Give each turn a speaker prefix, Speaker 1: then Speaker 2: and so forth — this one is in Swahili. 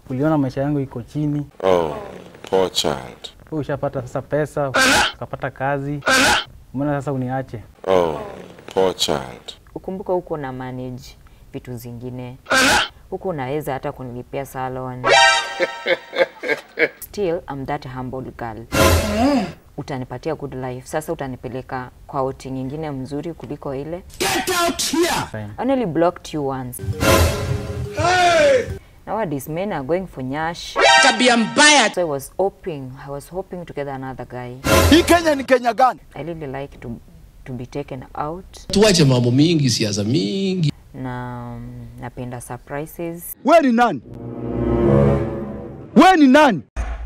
Speaker 1: uliona maisha yangu iko chini,
Speaker 2: Oh, poor child.
Speaker 1: wewe ushapata sasa pesa, ukapata kazi, umeona sasa uniache.
Speaker 2: Oh, poor child.
Speaker 3: Ukumbuka huko na manage vitu zingine huku, unaweza hata kunilipia salon. Still I'm that humble girl. Utanipatia good life. Sasa utanipeleka kwa outing nyingine mzuri kuliko ile.
Speaker 1: Fine.
Speaker 3: I only blocked you once. Nowadays men are going for nyash.
Speaker 4: tabia mbaya
Speaker 3: So I was hoping, I was hoping to get another guy.
Speaker 5: Hii Kenya ni Kenya gani?
Speaker 3: I really like to to be taken out
Speaker 6: tuache mambo mingi, siasa mingi.
Speaker 3: na mm, napenda surprises.
Speaker 5: We ni nani? We ni nani?